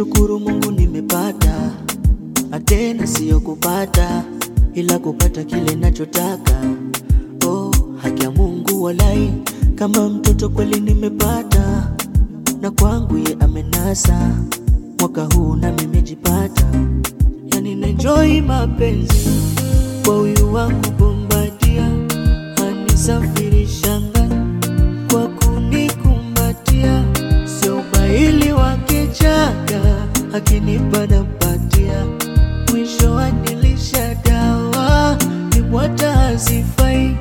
Nashukuru Mungu nimepata, na tena siyo kupata, ila kupata kile nachotaka. Oh, haki ya Mungu walai, kama mtoto kweli nimepata, na kwangu ye amenasa. Mwaka huu na nimejipata, yani naenjoy mapenzi kwa huyu wangu Bombadia, anisafirisha ngani kwa kunikumbatia, sio ubaili wake chaka, akinipa nampatia, mwisho anilisha dawa, ni bwata hazifai.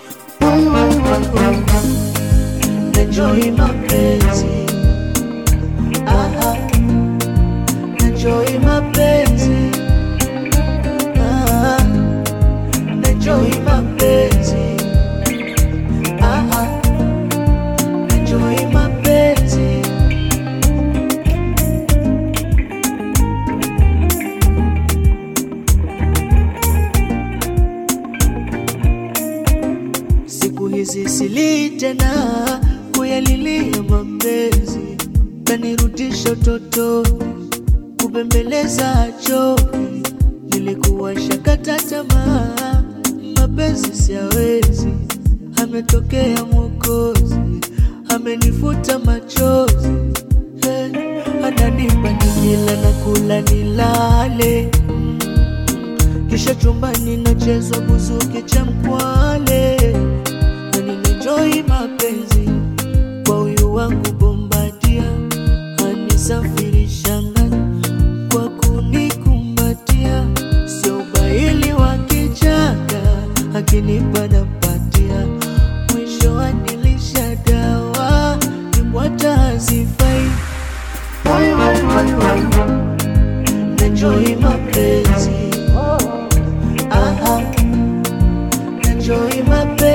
Enjoy mapenzi, aha, enjoy mapenzi, aha, enjoy mapenzi, aha, enjoy mapenzi. Siku hizi sili tena kuyalilia mapenzi, kanirudisha utotoni, kubembeleza choki. Nilikuwa shakata tamaa, mapenzi siyawezi. Ametokea Mwokozi, amenifuta machozi hey, ananipa nikila na kula nilale kisha chumbani nachezwa buzuki cha mkwale, na ninenjoi mapenzi kwa huyu wangu Bombadia, anisafirisha ngani kwa kunikumbatia, sio ubaili wa kichaka, akinipa nampatia, mwisho anilisha dawa, ni bwata hazifai. Enjoy mapenzi Aha, enjoy mapenzi